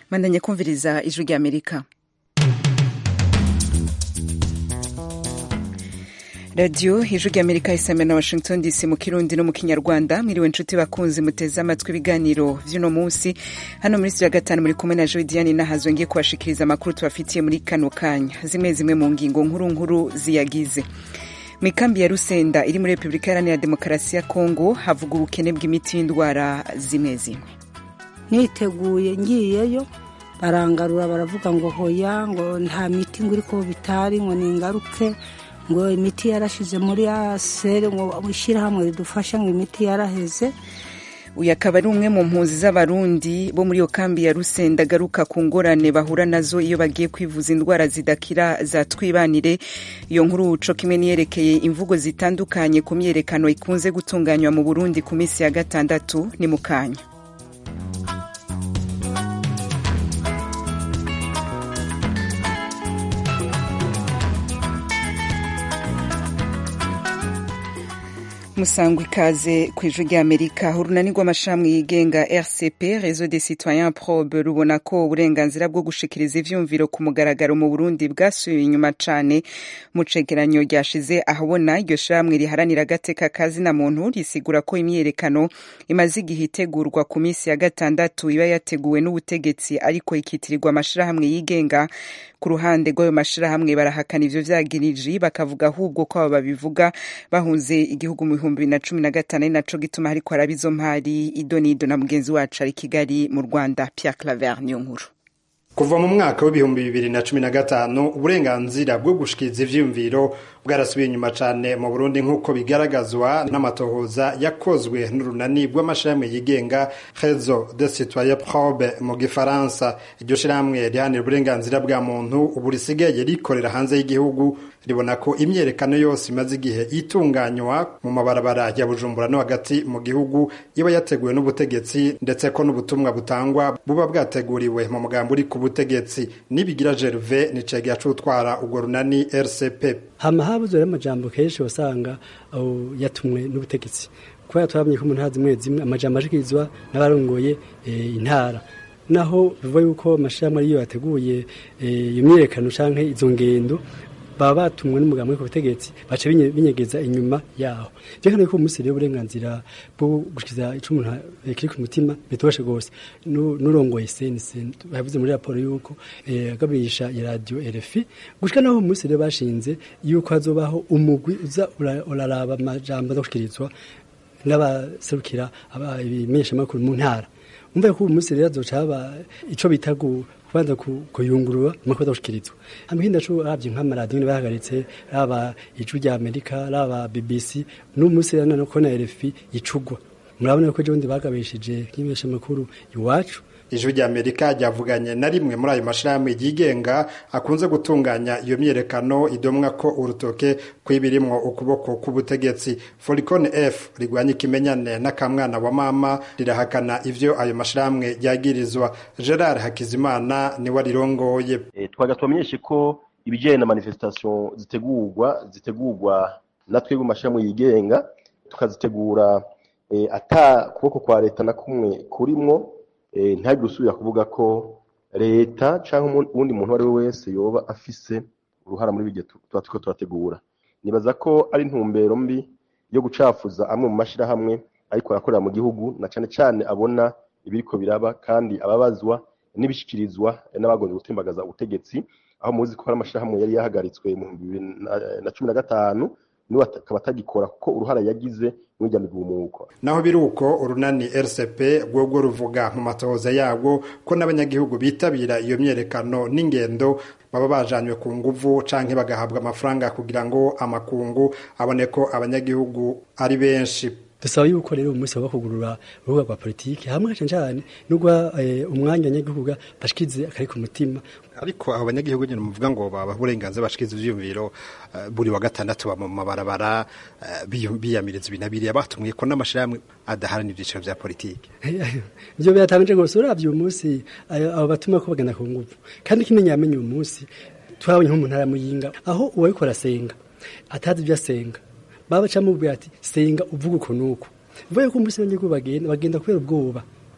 mandanye kumviriza ijwi rya amerika radiyo ijwi rya amerika isame na washington dc mu kirundi no mu kinyarwanda mwiriwe inshuti bakunzi muteze amatwi ibiganiro vy'uno munsi hano muri studio ya gatanu muri kumwe na joy diane nahazo ngiye kubashikiriza amakuru tubafitiye muri kano kanya zimwe zimwe mu ngingo nkuru nkuru ziyagize mu ikambi ya rusenda iri muri repubulika iharanira demokarasi ya kongo havuga ubukene bw'imiti y'indwara zimwe zimwe niteguye ngiyeyo barangarura baravuga ngo hoya ngo nta miti ngo iri ko bitari ngo ningaruke ngo imiti yarashize muri asere ngo ishyirahamwe ridufasha ngo imiti yaraheze uyu akaba ari umwe mu mpunzi z'abarundi bo muri iyo kambi ya rusenda agaruka ku ngorane bahura nazo iyo bagiye kwivuza indwara zidakira za twibanire iyo nkuru co kimwe niyerekeye imvugo zitandukanye ku myerekano ikunze gutunganywa mu burundi ku minsi ya gatandatu ni mu kanya musangwa ikaze ku ijwi ry'amerika urunani rw'amashami yigenga rcp reseau des citoyens probe rubona ko uburenganzira bwo gushikiriza ivyumviro ku mugaragaro mu burundi bwasubiye inyuma cane mu cegeranyo ryashize ahabona iryo shirahamwe riharanira agateka kazina muntu risigura ko imyiyerekano imaze igihe itegurwa ku minsi ya gatandatu iba yateguwe n'ubutegetsi ariko ikitirirwa amashirahamwe yigenga ku ruhande rw'ayo mashirahamwe barahakana ivyo vyagiriji bakavuga ahubwo ko abo babivuga bahunze igihugu mu bihumbi bibiri na cumi na gatanu ari naco gituma hariko haraba izo mpari idonido na mugenzi wacu ari kigali mu rwanda pierre claver niyo nkuru kuva mu mwaka w'ibihumbi bibiri na cumi na gatanu uburenganzira bwo gushikiriza ivyiyumviro bwarasubiye inyuma cane mu burundi nk'uko bigaragazwa n'amatohoza yakozwe n'urunani rw'amashirahamwe yigenga réseau de citoyen probe mu gifaransa iryo shirahamwe rihanira uburenganzira bwa muntu ubu risigaye rikorera hanze y'igihugu ribona ko imyerekano yose imaze igihe itunganywa mu mabarabara ya bujumbura no hagati mu gihugu iba yateguwe n'ubutegetsi ndetse ko n'ubutumwa butangwa buba bwateguriwe mu mugambi uri ku butegetsi nibigira gerve ni cege yacutwara urwo runani rcp hama habuze rero amajambo kenshi wasanga yatumwe n'ubutegetsi kubera twabonye ko umuntu hazi zimwe zimwe amajambo ashikirizwa n'abarongoye intara naho bivuga yuko amashirahamwe ariyo yateguye iyo myiyerekano canke izo ngendo baba batumwe n'umugambi ku butegetsi baca binyegeza inyuma yaho je kandi ko umunsi rero uburenganzira bwo gushikiza ico umuntu kiri ku mutima bitoshe gose n'urongoye CNC bavuze muri raporo yuko agabisha ya radio RFI gushika naho umunsi rero bashinze yuko hazobaho umugwi uza uraraba amajambo azoshikirizwa n'abaserukira ibimenyesha makuru mu ntara umva ko umunsi rero azoca haba ico bita kubanza kuyungurura amakuru adashikirizwa amahinda co ravye nk'amaradiyo bahagaritse raba ijwi rya amerika raba bbc n'umunsi rero nano ko na rfi icugwa murabona ko ejo bundi bagabishije nk'ibesha makuru iwacu ijwi rya amerika ryavuganye na rimwe muri ayo mashirahamwe yigenga akunze gutunganya iyo myerekano idomwa ko urutoke kw'ibirimwo ukuboko k'ubutegetsi foricon f rigwanya ikimenyane n'akamwana wa mama rirahakana ivyo ayo mashirahamwe ryagirizwa gerard hakizimana niwe arirongoye e, twaga twamenyeshe ko ibijanye na manifestation zitegurwa zitegurwa na twebwe mu mashirahamwe yigenga tukazitegura e, ata kuboko kwa leta na kumwe kurimwo ntihagire usubira kuvuga ko leta cyangwa uwundi muntu uwo ari we wese yoba afise uruhara muri ibyo tuba turiko turategura nibaza ko ari intumbero mbi yo gucafuza amwe mu mashyirahamwe ariko arakorera mu gihugu na cyane cyane abona ibiriko biraba kandi ababazwa n'ibishyikirizwa n'abagombye gutimbagaza ubutegetsi aho muzi ko hari amashyirahamwe yari yahagaritswe mu bibiri na cumi na gatanu niwe akaba atagikora kuko uruhara yagize mw'irya migumuko naho biri uko urunani rcp rwobwo ruvuga mu matohoza yabwo ko n'abanyagihugu bitabira iyo myerekano n'ingendo baba bajanywe ku nguvu canke bagahabwa amafaranga kugira ngo amakungu abone ko abanyagihugu ari benshi dusaba yuko rero umunsi wo kugurura urubuga rwa politiki hamwe cyane cyane nubwo umwanya abanyagihugu bashikize akari ku mutima ariko abo banyagihugu nyine muvuga ngo baba uburenganzira bashikiza ivyumviro buri wa gatandatu ba mu mabarabara biyamiriza ibinabiriya batumwe ko n'amashirahamwe adaharanira ivyiciro vya politiki ivyo biratamije gose uravye uyu munsi abo batuma ko bagenda ku nguvu kandi kimenya yamenye uyu munsi twabonye nko mu ntara muyinga aho uwariko arasenga atazi ivyo asenga baba bacamubwira ati senga uvuga uko nuko bivuye ko umunsi abanyagihugu bagenda bagenda kubera ubwoba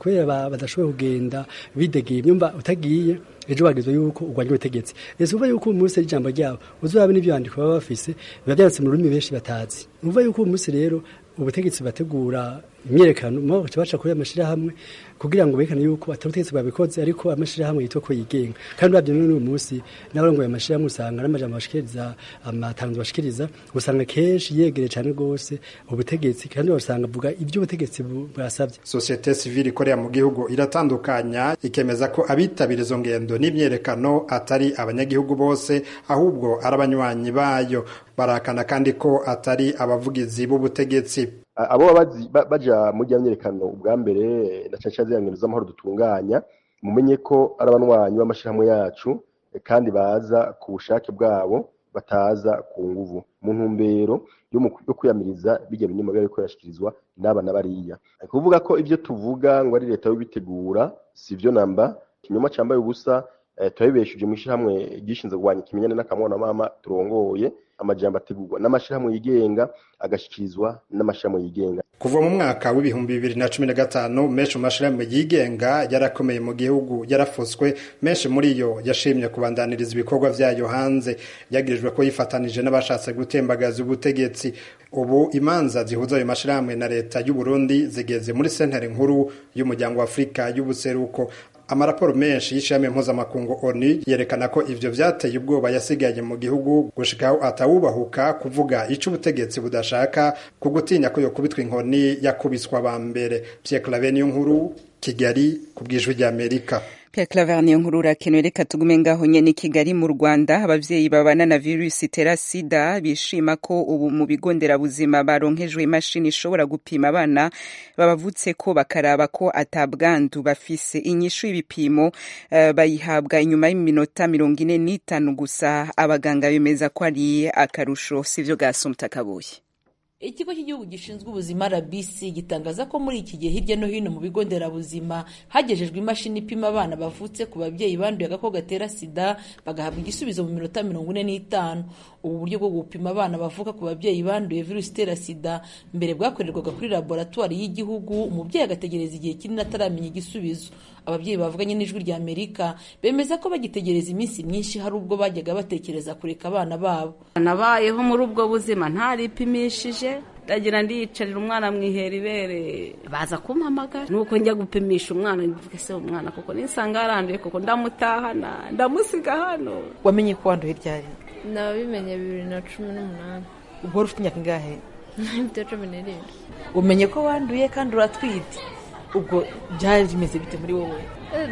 kubera badashoboye kugenda bidegeye nyumva utagiye ejo bagizwe yuko urwanya ubutegetsi ese uva yuko uyu munsi ari ijambo ryabo uzurabe n'ibyo bandiko baba bafise biba byanditse mu rurimi benshi batazi uva yuko uyu munsi rero ubutegetsi bategura imyerekano mo baca kuri amashirahamwe kugira ngo berekane yuko atari ubutegetsi babikoze ariko amashirahamwe yitwa ko yigenga kandi uravye n'uyu munsi n'abarongoye amashirahamwe usanga n'amajambo bashikiriza amatangazo bashikiriza usanga kenshi yegereye cane rwose ubutegetsi kandi usanga avuga ibyo ubutegetsi bwasabye sosiyete sivile ikorera mu gihugu iratandukanya ikemeza ko abitabira izo ngendo n'imyerekano atari abanyagihugu bose ahubwo ari abanywanyi bayo barakana kandi ko atari abavugizi b'ubutegetsi abo baba baja muri rya myerekano ubwa mbere na cane cane ziriya ngendo z'amahoro dutunganya mumenye ko ari abanywanyi b'amashirahamwe yacu kandi baza ku bushake bwabo bataza ku nguvu mu ntumbero yo kwiyamiriza bijya binyuma biba biriko birashikirizwa n'aba na bariya ni kuvuga ko ivyo tuvuga ngo ari leta yobitegura si vyo namba ikinyoma cambaye ubusa turabibeshuje mu ishyirahamwe gishinzwe kurwanya ikimenyane n'akamwana mama turongoye amajambo ategurwa n'amashirahamwe yigenga agashikirizwa n'amashirahamwe yigenga kuva mu mwaka w'ibihumbi bibiri na cumi na gatanu menshi mu mashirahamwe yigenga yarakomeye mu gihugu yarafuswe menshi muri yo yashimye kubandaniriza ibikorwa vyayo hanze yagirijwe ko yifatanije n'abashatse gutembagaza ubutegetsi ubu imanza zihuza ayo mashirahamwe na leta y'u Burundi zigeze muri sentare nkuru y'umuryango wa Afurika y'ubuseruko amaraporo menshi y'ishami mpuzamakungu ONU yerekana ko ivyo vyateye ubwoba yasigaye mu gihugu gushikaho atawubahuka kuvuga ico ubutegetsi budashaka ku gutinya ko yokubitwa inkoni yakubiswa aba mbere Pierre Claver niyo nkuru Kigali ku bw'ijwi ry'Amerika Pierre Claver niyo nkuru urakenewe reka tugume ngaho nyene Kigali mu Rwanda abavyeyi babana na virusi itera sida bishima ko ubu mu bigo nderabuzima baronkejwe imashini ishobora gupima abana babavutse ko bakaraba ko atabwandu bafise inyishu y'ibipimo uh, bayihabwa inyuma y'iminota mirongo ine n'itanu gusa abaganga bemeza ko ari akarusho sivyo gasumta kabuye ikigo cy'igihugu gishinzwe ubuzima rbc gitangaza ko muri iki gihe hirya no hino mu bigo nderabuzima hagejejwe imashini ipima abana bavutse ku babyeyi banduye agakoko gatera sida bagahabwa igisubizo mu minota mirongo ine n'itanu ubu buryo bwo gupima abana bavuka ku babyeyi banduye virusi itera sida mbere bwakorerwaga kuri laboratwari y'igihugu umubyeyi agategereza igihe kinini ataramenya igisubizo ababyeyi bavuganye n'ijwi rya amerika bemeza ko bagitegereza iminsi myinshi hari ubwo bajyaga batekereza kureka abana babo nabayeho muri ubwo buzima ntaripimishije ndagira ndiyicarira umwana mwihera ibere baza kumpamagara nuko njya gupimisha umwana mvuga se umwana kuko nisanga yaranduye kuko ndamutahana ndamusiga hano wamenye ko wanduye ryari nabimenye bibiri na cumi n'umunani ubwo wari ufite imyaka ingahe mfite cumi n'irindwi umenye ko wanduye kandi uratwite ubwo byari bimeze bite muri wowe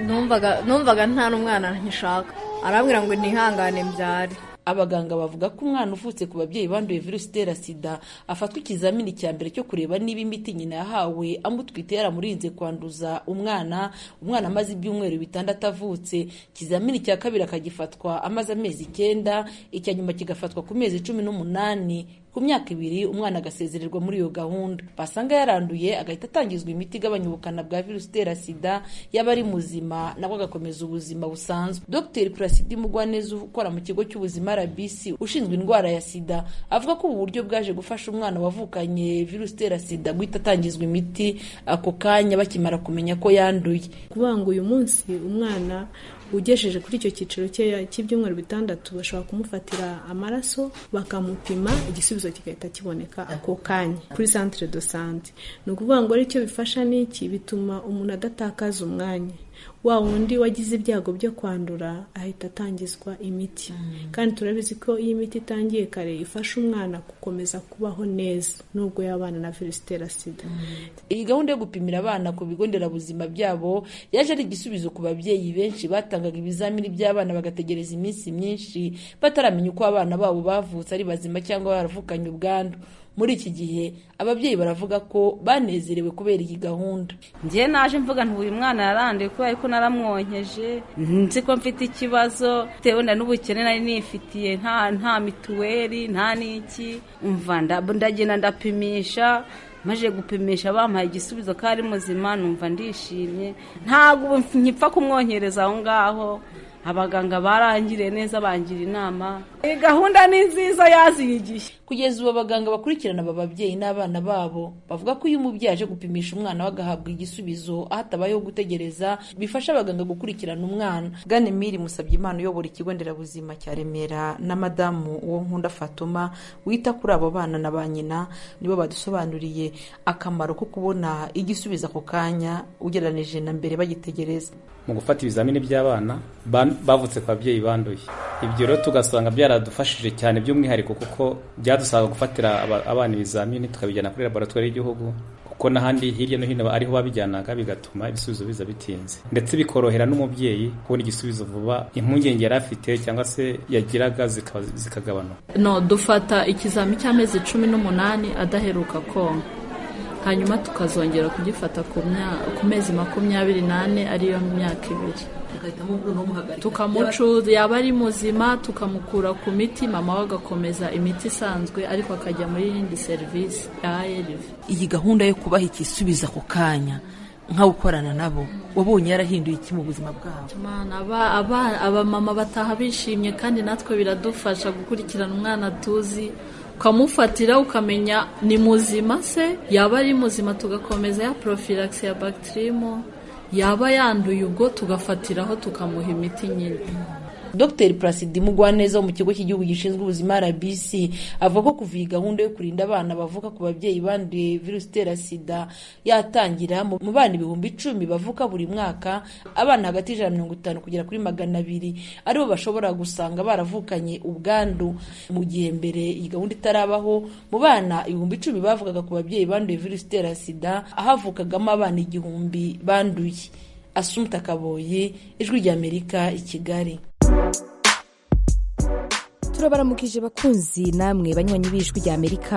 numvaga nta n'umwana nkishaka arambwira ngo ntihangane mbyare abaganga bavuga ko umwana uvutse ku babyeyi banduye virusi itera sida afatwa ikizamini cya mbere cyo kureba niba imiti nyina yahawe amutwite yaramurinze kwanduza umwana umwana amaze ibyumweru bitandatu avutse ikizamini cya kabiri akagifatwa amaze amezi icyenda icya nyuma kigafatwa ku mezi cumi n'umunani ku myaka ibiri umwana agasezererwa muri iyo gahunda basanga yaranduye agahita atangizwa imiti igabanya ubukana bwa virusi itera sida yaba ari muzima nabwo agakomeza ubuzima busanzwe dr purasidi mugwaneza ukora mu kigo cy'ubuzima rbc ushinzwe indwara ya sida avuga ko ubu buryo bwaje gufasha umwana wavukanye virusi itera sida guhita atangizwa imiti ako kanya bakimara kumenya ko yanduye kuvuga ngo uyu munsi umwana ugejeje kuri icyo cyiciro cy'ibyumweru bitandatu bashobora kumufatira amaraso bakamupima igisubizo kigahita kiboneka ako kanya kuri centre de sante ni ukuvuga ngo aricyo bifasha n'iki bituma umuntu adatakaza umwanya wa wundi wagize ibyago byo kwandura ahita atangizwa imiti kandi turabizi ko iyo imiti itangiye kare ifasha umwana gukomeza kubaho neza nubwo yabana na virusi itera sida iyi gahunda yo gupimira abana ku bigo nderabuzima byabo yaje ari igisubizo ku babyeyi benshi batangaga ibizamini by'abana bagategereza iminsi myinshi bataramenya uko abana babo bavutse ari bazima cyangwa baravukanye ubwandu muri iki gihe ababyeyi baravuga ko banezerewe kubera iyi gahunda njye naje mvuga nti uyu mwana yaranduye kubera ko naramwonkeje nzi ko mfite ikibazo bitewe na n'ubukene nari nifitiye nta nta mituweli nta n'iki umva ndagenda ndapimisha maze gupimisha bampaye igisubizo ko ari muzima numva ndishimye ntabwo nkipfa kumwonkereza aho ngaho abaganga barangiriye neza bangira inama iyi gahunda ni nziza yaziyigiye kugeza ubu abaganga bakurikirana aba babyeyi n'abana babo bavuga ko iyo umubyeyi aje gupimisha umwana we agahabwa igisubizo aho hatabayeho gutegereza bifasha abaganga gukurikirana umwana bwane miri musabye imana uyobora ikigo nderabuzima cya remera na madamu uwo nkunda fatuma wita kuri abo bana na ba nyina nibo badusobanuriye akamaro ko kubona igisubizo ako kanya ugereranije na mbere bagitegereza mu gufata ibizamini by'abana bavutse ku babyeyi banduye ibyo rero tugasanga byaradufashije cyane by'umwihariko kuko byadusaba gufatira abana ibizamini tukabijyana kuri laboratwari y'igihugu kuko n'ahandi hirya no hino ariho babijyanaga bigatuma ibisubizo biza bitinze ndetse bikorohera n'umubyeyi kubona igisubizo vuba impungenge yari afite cyangwa se yagiraga zikagabanuka no dufata ikizami cy'amezi cumi n'umunani adaheruka konka hanyuma tukazongera kugifata ku mezi makumyabiri n'ane ariyo myaka ibiri tukamucuza yaba ari muzima tukamukura ku miti mama we agakomeza imiti isanzwe ariko akajya muri yindi serivisi ya ARV iyi gahunda yo kubaha igisubizo ako kanya nka gukorana nabo wabonye yarahinduye iki mu buzima bwabo abamama bataha bishimye kandi natwe biradufasha gukurikirana umwana tuzi ukamufatira ukamenya ni muzima se yaba ari muzima tugakomeza ya porofilagisi ya bagitirimu yaba yanduye ubwo tugafatiraho tukamuha imiti nyine dr placide mugwaneza wo mu kigo cy'igihugu gishinzwe ubuzima rbc avuga ko kuva iyi gahunda yo kurinda abana bavuka ku babyeyi banduye virusi itera sida yatangira mu bana ibihumbi icumi bavuka buri mwaka abana hagati y'ijana mirongo itanu kugera kuri magana abiri aribo bashobora gusanga baravukanye ubwandu mu gihe mbere iyi gahunda itarabaho mu bana ibihumbi icumi bavugaga ku babyeyi banduye virusi itera sida ahavukagamo abana igihumbi banduye asumta kaboye ijwi ry'amerika i kigali turabaramukije bakunzi namwe banywanyi b'ijwi rya amerika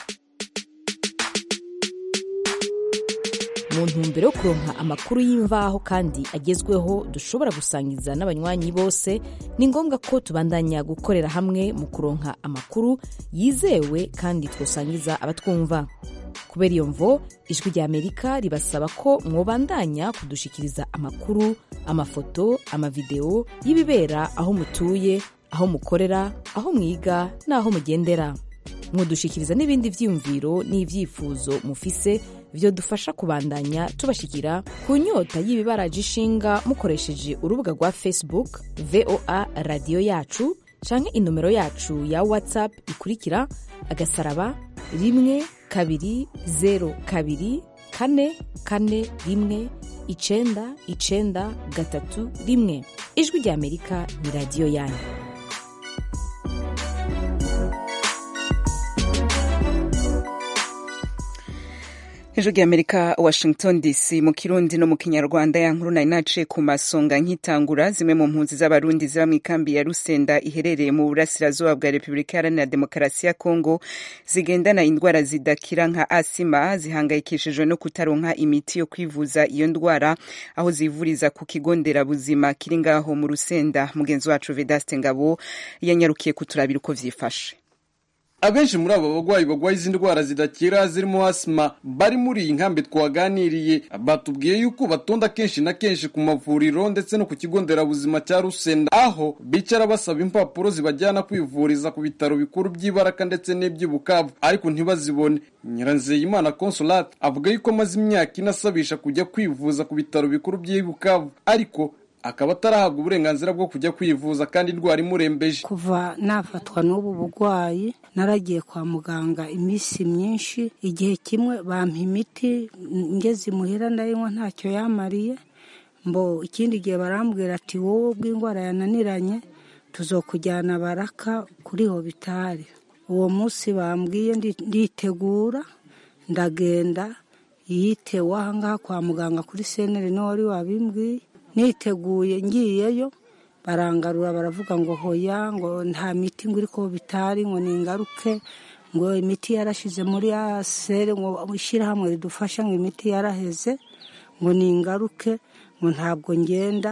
mu ntumbero yo kuronka amakuru y'imvaho kandi agezweho dushobora gusangiza n'abanywanyi bose ni ngombwa ko tubandanya gukorera hamwe mu kuronka amakuru yizewe kandi twosangiza abatwumva kubera iyo mvo ijwi rya amerika ribasaba ko mwobandanya kudushikiriza amakuru amafoto amavideo y'ibibera aho mutuye aho mukorera aho mwiga n'aho mugendera mwodushikiriza n'ibindi vyiyumviro n'ivyifuzo mufise vyo dufasha kubandanya tubashikira ku nyota y'ibibaraje ishinga mukoresheje urubuga rwa facebook voa radiyo yacu canke inomero yacu ya whatsapp ikurikira agasaraba rimwe kabiri zero kabiri kane kane rimwe icenda icenda gatatu rimwe ijwi rya amerika ni radiyo yanyu hejuru y'amerika washington dc mu kirundi no mu kinyarwanda ya nkuru nari naciye ku masonga nkitangura zimwe mu mpunzi z'abarundi ziba mu ikambi ya rusenda iherereye mu burasirazuba bwa repubulika iharanira demokarasi ya kongo zigendana indwara zidakira nka asima zihangayikishijwe no kutaronka imiti yo kwivuza iyo ndwara aho zivuriza ku kigo nderabuzima kiri ngaho mu rusenda mugenzi wacu vedaste ngabo yanyarukiye kuturabira uko vyifashe abenshi muri abo bagwayi bagwaye izi ndwara zidakira zirimo asima bari muri iyi nkambi twaganiriye batubwiye yuko batonda kenshi na kenshi ku mavuriro ndetse no ku kigo nderabuzima cya rusenda aho bicara basaba impapuro zibajyana kwivuriza ku bitaro bikuru by'ibaraka ndetse n'iby'ubukavu ariko ntibazibone nyiranzeyimana consolate avuga yuko amaze imyaka ine asabisha kujya kwivuza ku bitaro bikuru by'ibukavu ariko akaba atarahabwa uburenganzira bwo kujya kwivuza kandi indwara imurembeje kuva nafatwa n'ubu burwayi naragiye kwa muganga iminsi myinshi igihe kimwe bampa imiti ngeze imuhira ndayinywa ntacyo yamariye mbo ikindi gihe barambwira ati wowe ubwo indwara yananiranye tuzokujyana baraka kuri hobitari uwo munsi bambwiye nditegura ndagenda yitewe ahangaha kwa muganga kuri seneri niwe wari wabimbwiye niteguye ngiyeyo barangarura baravuga ngo hoya ngo nta miti ngo iri ko bitari ngo ningaruke ngo imiti yarashize muri asere ngo ishyirahamwe ridufasha ngo imiti yaraheze ngo ningaruke ngo ntabwo ngenda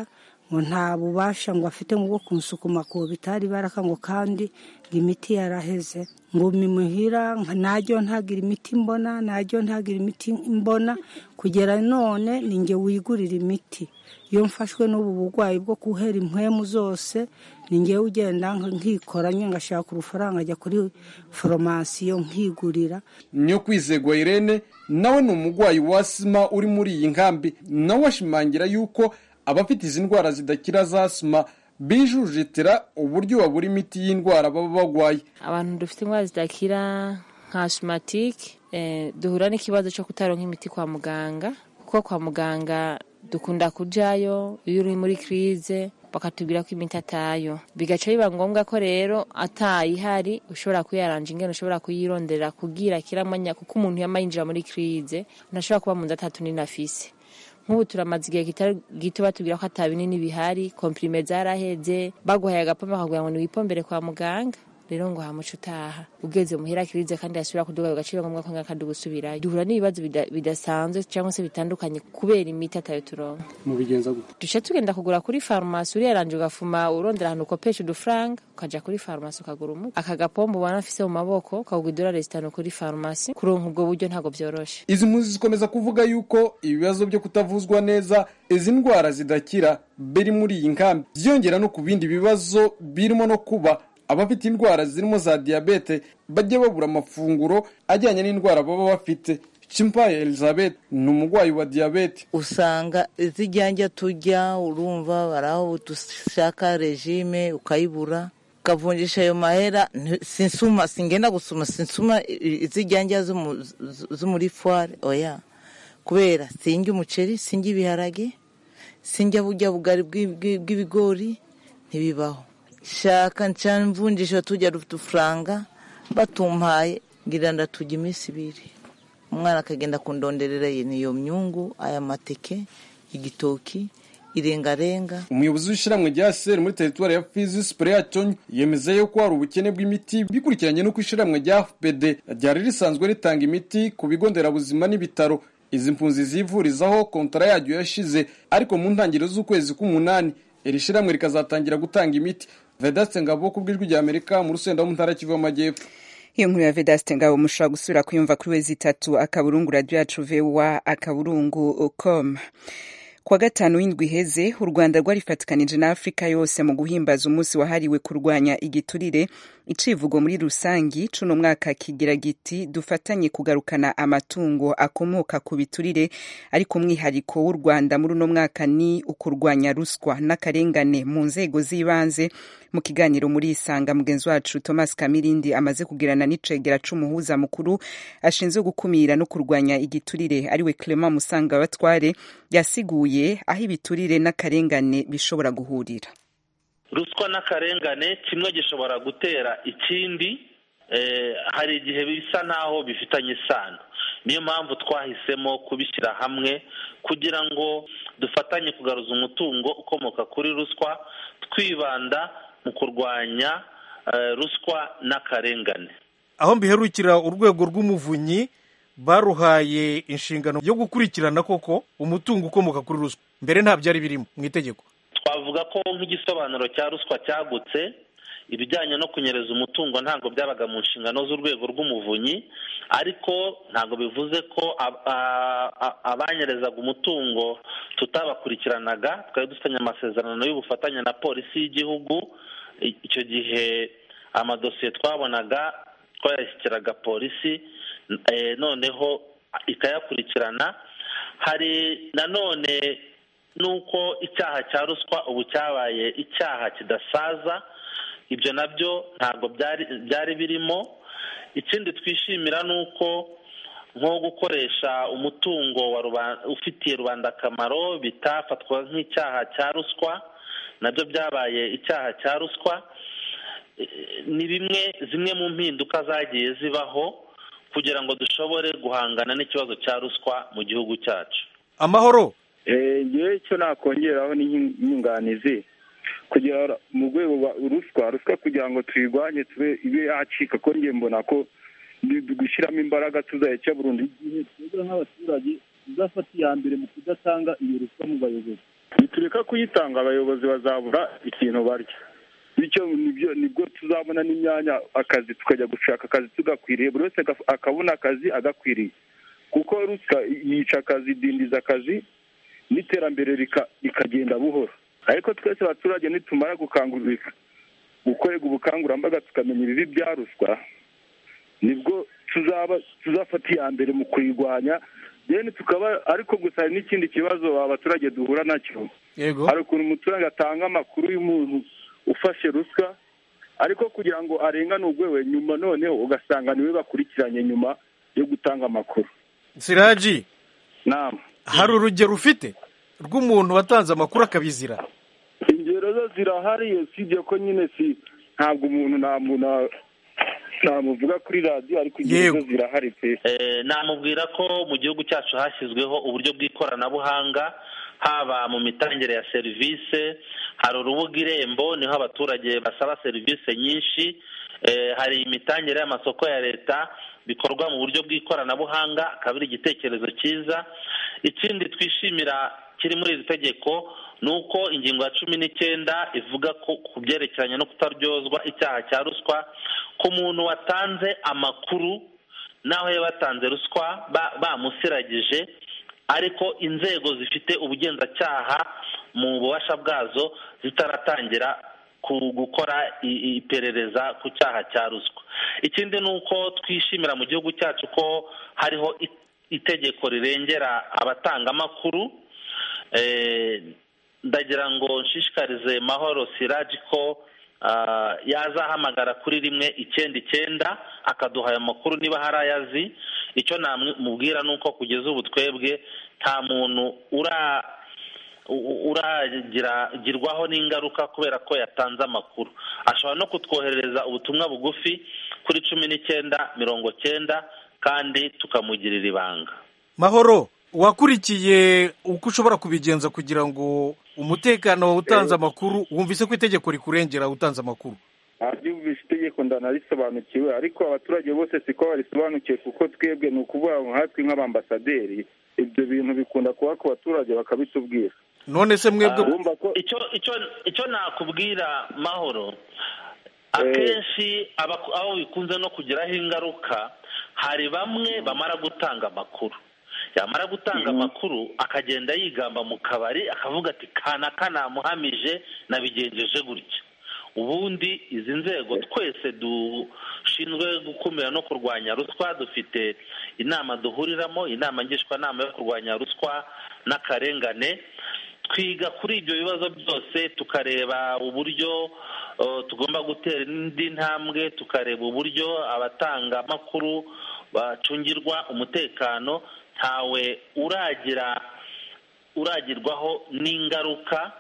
ngo nta bubasha ngo afite ngo bwo kunsukuma ku bitari baraka ngo kandi ngo imiti yaraheze ngo mimuhira najyo ntagira imiti mbona najyo ntagira imiti mbona kugera none ni nge wigurira imiti iyo mfashwe n'ubu burwayi bwo guhera impwemu zose ni ngewe ugenda nkikoranye ngashaka urufaranga ajya kuri foromasiyo nkigurira niyo kwizegwa irene nawe ni umurwayi wa sima uri muri iyi nkambi nawe ashimangira yuko abafite izi ndwara zidakira za sima bijujetera uburyo babura imiti y'indwara baba barwaye abantu dufite indwara zidakira nka sumatike duhura n'ikibazo cyo kutaronka imiti kwa muganga kuko kwa muganga dukunda kujayo iyo uri muri kirize bakatubwira ko imiti atayo bigaca biba ngombwa ko rero atayihari ushobora kuyaranja ingene ushobora kuyironderera kugira kiramanya kuko umuntu yama yinjira muri kirize ntashobora kuba mu nzu atatu n'inafise nk'ubu turamaze igihe kitari gito batubwira ko ata binini bihari komprime zaraheze baguhaye agapombe bakaguha ngo niwipombere kwa muganga rero ngo hamuca utaha ugeze muhira kirize kandi yasubira kuduga agaciro ngombwa ko ngakandi gusubirayo duhura n'ibibazo bidasanzwe cyangwa se bitandukanye kubera imiti atayo turonka mu bigenza gute duce tugenda kugura kuri farumasi uriyaranje ugafuma urondera ahantu ukopesha udufaranga ukaja kuri farumasi ukagura umuti aka gapombo ubona afise mu maboko ukagura idolari zitanu kuri farumasi kuronka ubwo buryo ntabwo vyoroshe izi mpunzi zikomeza kuvuga yuko ibibazo byo kutavuzwa neza izi ndwara zidakira biri muri iyi nkambi byiyongera no ku bindi bibazo birimo no kuba abafite indwara zirimo za diyabete bajya babura amafunguro ajyanye n'indwara baba bafite Chimpaye Elizabeth ni umurwayi wa diyabete usanga izijyanja tujya urumva baraho dushaka regime ukayibura ukavunjisha ayo mahera sinsuma singenda gusuma sinsuma izijyanja zo muri foire oya kubera sinjya umuceri sinjya ibiharage sinjya bujya bugari bw'ibigori ntibibaho shaka ncana mvunjisha tujya udufaranga batumpaye ngira ndatujya iminsi ibiri umwana akagenda kundonderera niyo myungu aya mateke igitoki irengarenga umuyobozi w'ishyirahamwe rya seri muri teritwari ya fizi sipureyacyo yemeza yuko hari ubukene bw'imiti bikurikiranye n'uko ishyirahamwe rya fpd ryari risanzwe ritanga imiti ku bigo nderabuzima n'ibitaro izi mpunzi zivurizaho kontara yaryo yashize ariko mu ntangiriro z'ukwezi k'umunani iri shyirahamwe rikazatangira gutanga imiti vedaste ngabo ku bw'ijwi rya amerika mu rusenda wo mu ntara kivu y'amajyepfo iyo nkuru ya vedaste ngabo mushobora gusubira kuyumva kuri wezi itatu akaburungu radiyo yacu vewa akaburungu com kuwa gatanu w'indwi iheze u rwanda rwarifatikanije na afurika yose mu guhimbaza umunsi wahariwe kurwanya igiturire icivugo muri rusangi cuno mwaka kigira giti dufatanye kugarukana amatungo akomoka ku biturire ariko umwihariko w'u rwanda muri uno mwaka ni ukurwanya ruswa n'akarengane mu nzego z'ibanze mu kiganiro muri isanga mugenzi wacu thomas kamirindi amaze kugirana n'icegera c'umuhuza mukuru ashinzwe gukumira no kurwanya igiturire ariwe clement musanga batware yasiguye aho ibiturire n'akarengane bishobora guhurira ruswa n'akarengane kimwe gishobora gutera ikindi hari igihe bisa n'aho bifitanye isano niyo mpamvu twahisemo kubishyira hamwe kugira ngo dufatanye kugaruza umutungo ukomoka kuri ruswa twibanda mu kurwanya ruswa n'akarengane aho mbiherukira urwego rw'umuvunyi baruhaye inshingano yo gukurikirana koko umutungo ukomoka kuri ruswa mbere nta byari birimo mu itegeko twavuga ko nk'igisobanuro cya ruswa cyagutse ibijyanye no kunyereza umutungo ntabwo byabaga mu nshingano z'urwego rw'umuvunyi ariko ntabwo bivuze ko abanyerezaga umutungo tutabakurikiranaga twari dufitanye amasezerano y'ubufatanye na polisi y'igihugu icyo gihe amadosiye twabonaga twayashyikiraga polisi noneho ikayakurikirana hari nanone n'uko icyaha cya ruswa ubu cyabaye icyaha kidasaza ibyo nabyo ntabwo byari birimo ikindi twishimira ni uko nko gukoresha umutungo ufitiye rubanda akamaro bitafatwa nk'icyaha cya ruswa nabyo byabaye icyaha cya ruswa ni bimwe zimwe mu mpinduka zagiye zibaho kugira ngo dushobore guhangana n'ikibazo cya ruswa mu gihugu cyacu amahoro ngewe icyo nakongeraho n'inyunganizi kugira mu rwego rwa ruswa ruswa kugira ngo tuyirwanye tube ibe yacika ko njye mbona ko gushyiramo imbaraga tuzayica burundu igihe twebwe nk'abaturage tuzafata iya mbere mu kudatanga iyo ruswa mu bayobozi nitureka kuyitanga abayobozi bazabura ikintu barya bityo nibyo nibwo tuzabona n'imyanya akazi tukajya gushaka akazi tugakwiriye buri wese agaf- akabona akazi agakwiriye kuko ruswa yica akazi idindiza akazi n'iterambere rika- rikagenda buhoro ariko twese abaturage nitumara gukangurira gukorerwa ubukangurambaga tukamenya ibibi bya ruswa nibwo tuzaba tuzafata iya mbere mu kuyirwanya deni tukaba ariko gusa hari n'ikindi kibazo abaturage duhura nacyo yego hari ukuntu umuturage atanga amakuru y'umuntu ufashe ruswa ariko kugira ngo arenganurwe we nyuma noneho ugasanga niwe bakurikiranye nyuma yo gutanga amakuru siraji nama hari urugero ufite rw'umuntu watanze amakuru akabizira ingero zo zirahari usibye ko nyine si ntabwo umuntu namuntu namuvuga kuri radiyo ariko ingero zo zirahari pe Eh, namubwira ko mu gihugu cyacu hashyizweho uburyo bw'ikoranabuhanga haba mu mitangire ya serivisi hari urubuga irembo niho abaturage basaba serivisi nyinshi Eh, hari imitangire y'amasoko ya leta bikorwa mu buryo bw'ikoranabuhanga akaba ari igitekerezo cyiza ikindi twishimira kiri muri iri tegeko ni uko ingingo ya cumi n'icyenda ivuga ko ku byerekeranye no kutaryozwa icyaha cya ruswa ku muntu watanze amakuru naho yaba yatanze ruswa ba- bamusiragije ariko inzego zifite ubugenzacyaha mu bubasha bwazo zitaratangira ku gukora i- iperereza ku cyaha cya ruswa ikindi ni uko twishimira mu gihugu cyacu ko hariho i- itegeko rirengera abatanga amakuru Eh, ndagira ngo nshishikarize mahoro siraji ko ah, yazahamagara kuri rimwe icyenda icyenda akaduha ayo makuru niba hari ayazi icyo namubwira ni uko kugeza ubu twebwe nta muntu ura u- uragirwaho n'ingaruka kubera ko yatanze amakuru ashobora no kutwoherereza ubutumwa bugufi kuri cumi n'icyenda mirongo cyenda kandi tukamugirira ibanga mahoro wakurikiye uko ushobora kubigenza kugira ngo umutekano utanze amakuru wumvise ko itegeko rikurengera utanze amakuru abyumvishe itegeko ndanarisobanukiwe ariko abaturage bose siko barisobanukiwe kuko twebwe ni ukuvuga ngo nkatwe nk'abambasaderi ibyo bintu bikunda kuba ku baturage bakabitubwira none se mwebwe Ah, icyo icyo icyo nakubwira mahoro akenshi aba- aho bikunze no kugiraho ingaruka hari bamwe bamara gutanga amakuru yamara gutanga amakuru akagenda yigamba mu kabari akavuga ati kanaka namuhamije nabigenjeje gutya ubundi izi nzego twese dushinzwe gukumira no kurwanya ruswa dufite inama duhuriramo inama ngishwanama yo kurwanya ruswa n'akarengane twiga kuri ibyo bibazo byose tukareba uburyo uh, tugomba gutera indi ntambwe tukareba uburyo abatanga amakuru bacungirwa umutekano ntawe uragira uragirwaho n'ingaruka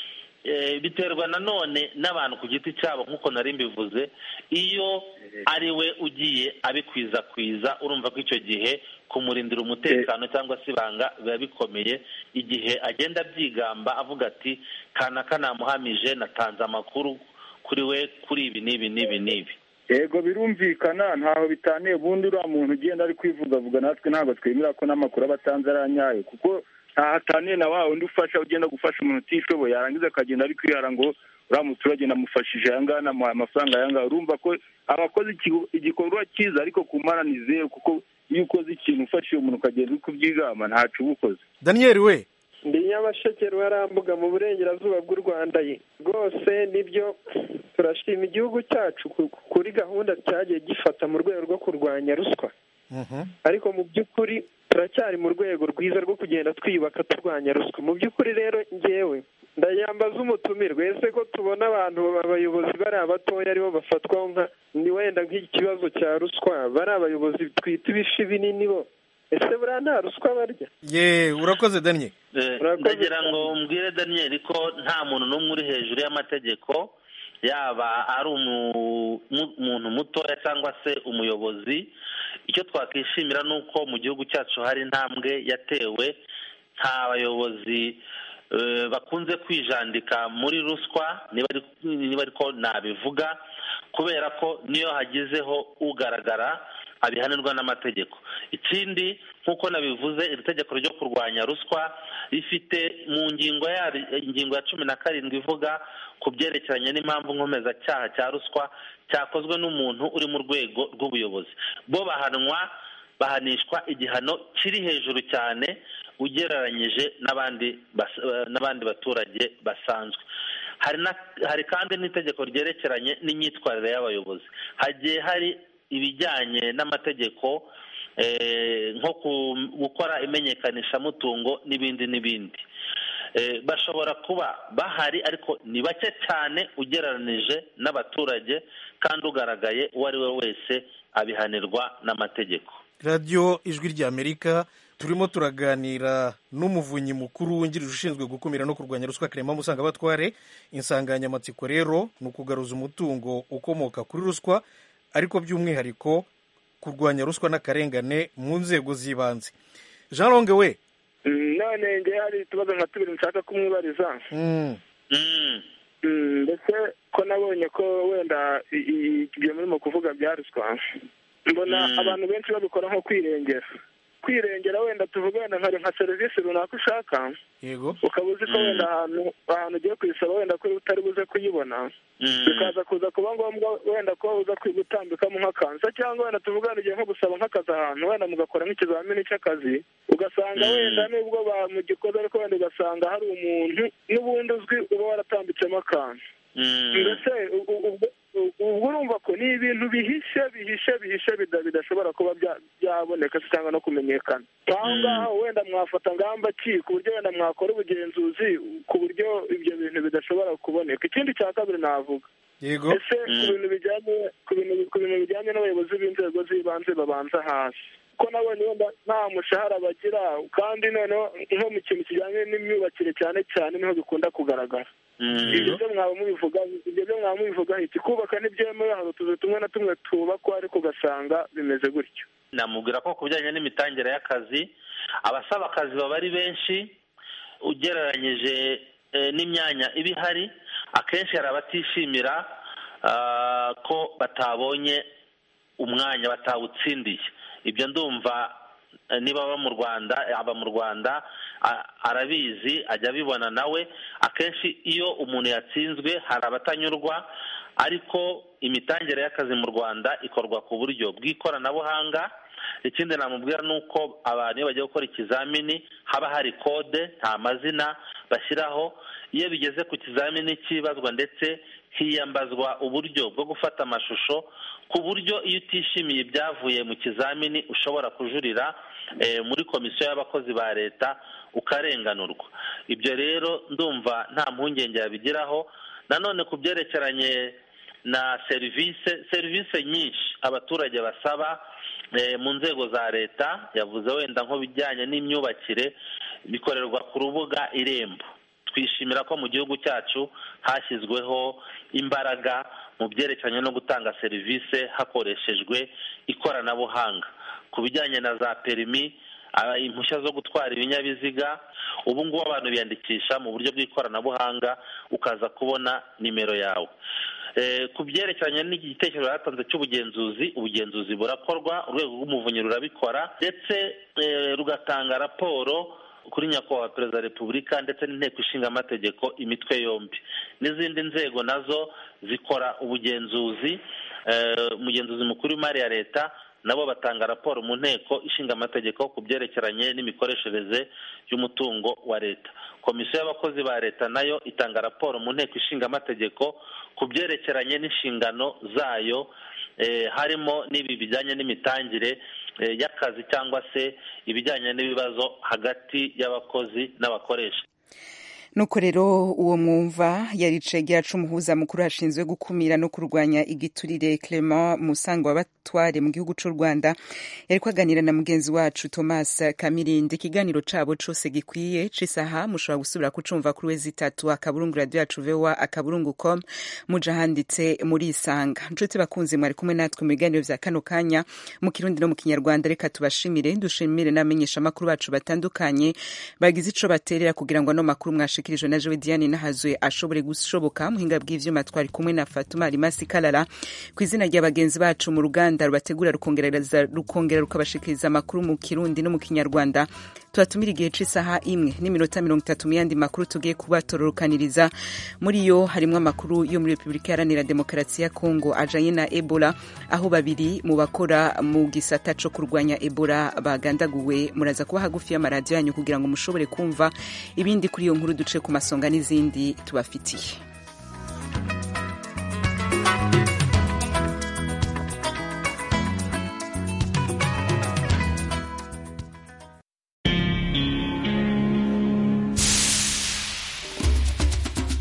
Eh, biterwa nanone n'abantu ku giti cyabo nk'uko nari mbivuze iyo ari we ugiye abikwiza urumva ko icyo gihe kumurindira umutekano cyangwa se ibanga biba bikomeye igihe agenda abyigamba avuga ati kanaka namuhamije natanze amakuru kuri we kuri ibi n'ibi n'ibi n'ibi yego birumvikana ntaho bitaniye ubundi uriya muntu ugenda ari kwivugavuga natwe ntabwo twemera ko n'amakuru aba atanze ari anyayo kuko ntahataniye na wa undi ufasha ugenda gufasha umuntu utishoboye yarangiza akagenda ari kwihara ngo uriya muturage namufashije aya ngaya namuhaye amafaranga aya ngaya urumva ko aba akoze ikigo- igikorwa cyiza ariko ku mana ni zeru kuko iyo ukoze ikintu ufashije umuntu ukagenda uri kubyigamba ntacu uba ukoze daniyeli we ndi nyamasheke ruharambuga mu burengerazuba bw'u rwanda ye rwose nibyo turashima igihugu cyacu ku- kuri gahunda cyagiye gifata mu rwego rwo kurwanya ruswa ariko mu by'ukuri turacyari mu rwego rwiza rwo kugenda twiyubaka turwanya ruswa mu by'ukuri rero ngewe ndayambaza umutumirwa ese ko tubona abantu abayobozi bari abatoya aribo bafatwaho nka ni wenda nk'ikibazo cya ruswa bari abayobozi twita ibifi binini bo ese buriya nta ruswa barya ye urakoze daniyeli Eh, ndagira ngo mbwire daniyeli ko nta muntu n'umwe uri hejuru y'amategeko yaba ari umu- mu- umuntu mutoya cyangwa se umuyobozi icyo twakwishimira ni uko mu gihugu cyacu hari intambwe yatewe nta bayobozi eh, bakunze kwijandika muri ruswa niba ari- niba ariko nabivuga kubera ko niyo hagizeho ugaragara abihanirwa n'amategeko ikindi nk'uko nabivuze iri tegeko ryo kurwanya ruswa rifite mu ngingo ya ingingo ya cumi na karindwi ivuga ku byerekeranye n'impamvu nkomezacyaha cya ruswa cyakozwe n'umuntu uri mu rwego rw'ubuyobozi bo bahanwa bahanishwa igihano kiri hejuru cyane ugereranyije n'abandi n'abandi baturage basanzwe hari kandi n'itegeko ryerekeranye n'imyitwarire y'abayobozi hagiye hari ibijyanye n'amategeko nko gukora imenyekanishamutungo n'ibindi n'ibindi bashobora kuba bahari ariko ni bake cyane ugereranije n'abaturage kandi ugaragaye uwo ari we wese abihanirwa n'amategeko radiyo ijwi ry'amerika turimo turaganira n'umuvunyi mukuru wungirije ushinzwe gukumira no kurwanya ruswa karema musangabatware insanganyamatsiko rero ni ukugaruza umutungo ukomoka kuri ruswa ariko by'umwihariko kurwanya ruswa n'akarengane mu nzego z'ibanze jean longue we none ngewe hari utubazo nka tubiri nshaka kumwibariza ndetse ko nabonye ko wenda ibyo murimo kuvuga bya ruswa mbona abantu benshi babikora nko kwirengera kwirengera wenda tuvuga wenda nka serivisi runaka ushaka yego ukaba uzi ko wenda ahantu ahantu ugiye kuyisaba wenda ko utari buze kuyibona bikaza kuza kuba ngombwa wenda ko uza gutambikamo nk'akanzu cyangwa wenda tuvuga wenda ugiye nko gusaba nk'akazi ahantu wenda mugakora nk'ikizamini cy'akazi ugasanga wenda nubwo bamugikoze ariko wenda ugasanga hari umuntu n'ubundi uzwi uba waratambitsemo akantu mbese ubwo urumva ko ni ibintu bihishe bihishe bihishe bidashobora kuba byaboneka cyangwa no kumenyekana aho ngaho wenda mwafata ngamba ki ku buryo wenda mwakora ubugenzuzi ku buryo ibyo bintu bidashobora kuboneka ikindi cya kabiri navuga yego ese ku bintu bijyanye ku bintu bijyanye n'abayobozi b'inzego z'ibanze babanza hasi ko nabonye wenda nta mushahara bagira kandi noneho nko mu kintu kijyanye n'imyubakire cyane cyane niho bikunda kugaragara ibyo byo mwaba mubivuga ibyo byo mwaba mubivuga iki kubaka ntibyemewe hari utuzu tumwe na tumwe tubakwa ariko ugasanga bimeze gutyo namubwira ko ku bijyanye n'imitangire y'akazi abasaba akazi baba ari benshi ugereranyije n'imyanya iba ihari akenshi hari abatishimira ko batabonye umwanya batawutsindiye ibyo ndumva niba aba mu rwanda aba mu rwanda arabizi ajya abibona nawe akenshi iyo umuntu yatsinzwe hari abatanyurwa ariko imitangire y'akazi mu rwanda ikorwa ku buryo bw'ikoranabuhanga ikindi namubwira ni uko abantu iyo bagiye gukora ikizamini haba hari kode nta mazina bashyiraho iyo bigeze ku kizamini cyibazwa ndetse hiyambazwa uburyo bwo gufata amashusho ku buryo iyo utishimiye ibyavuye mu kizamini ushobora kujurira muri komisiyo y'abakozi ba leta ukarenganurwa ibyo rero ndumva nta mpungenge yabigiraho nanone ku byerekeranye na serivisi serivisi nyinshi abaturage basaba mu nzego za leta yavuze wenda nko bijyanye n'imyubakire bikorerwa ku rubuga irembo twishimira ko mu gihugu cyacu hashyizweho imbaraga mu byerekeranye no gutanga serivisi hakoreshejwe ikoranabuhanga ku bijyanye na za perimi impushya zo gutwara ibinyabiziga ubu ngubu abantu biyandikisha mu buryo bw'ikoranabuhanga ukaza kubona nimero yawe ku byerekeranye n'igitekerezo yatanze cy'ubugenzuzi ubugenzuzi burakorwa urwego rw'umuvunyi rurabikora ndetse rugatanga raporo kuri nyakubahwa perezida wa repubulika ndetse n'inteko ishinga amategeko imitwe yombi n'izindi nzego nazo zikora ubugenzuzi umugenzuzi mukuru w'imari ya leta nabo batanga raporo mu nteko ishinga amategeko ku byerekeranye n'imikoreshereze y'umutungo wa leta komisiyo y'abakozi ba leta nayo itanga raporo mu nteko ishinga amategeko ku byerekeranye n'inshingano zayo harimo n'ibi bijyanye n'imitangire y'akazi cyangwa se ibijyanye n'ibibazo hagati y'abakozi n'abakoresha nuko rero uwo mwumva yari cegera umuhuza mukuru hashinzwe gukumira no kurwanya igiturire Clement Musanga wa Batware mu gihugu cy'u Rwanda yari kwaganira na mugenzi wacu Thomas Kamirindi ikiganiro cabo cose gikwiye cisaha mushobora gusubira kucumva kuri wezi itatu akaburungu radio yacu vewa akaburungu com muja handitse muri isanga nshuti bakunzi mwari kumwe natwe mu biganiro vya kano kanya mu kirundi no mu kinyarwanda reka tubashimire dushimire n'amenyesha makuru bacu batandukanye bagize ico baterera kugira ngo ano makuru mwashi mwashikirijwe na jewe diane nahazwe ashobore gushoboka muhinga bw'ivyuma twari kumwe na fatuma rimasi kalala ku izina rya bagenzi bacu mu ruganda rubategura rukongereza rukongera rukabashikiriza amakuru mu kirundi no mu kinyarwanda tubatumira igihe c'isaha imwe n'iminota mirongo itatu mu yandi makuru tugiye kubatororokaniriza muri yo harimwo amakuru yo muri repubulika iharanira demokarasi ya kongo ajanye na ebola aho babiri mu bakora mu gisata co kurwanya ebola bagandaguwe muraza kuba hagufi y'amaradiyo yanyu kugira ngo mushobore kumva ibindi kuri iyo nkuru duce ku masonga n'izindi tubafitiye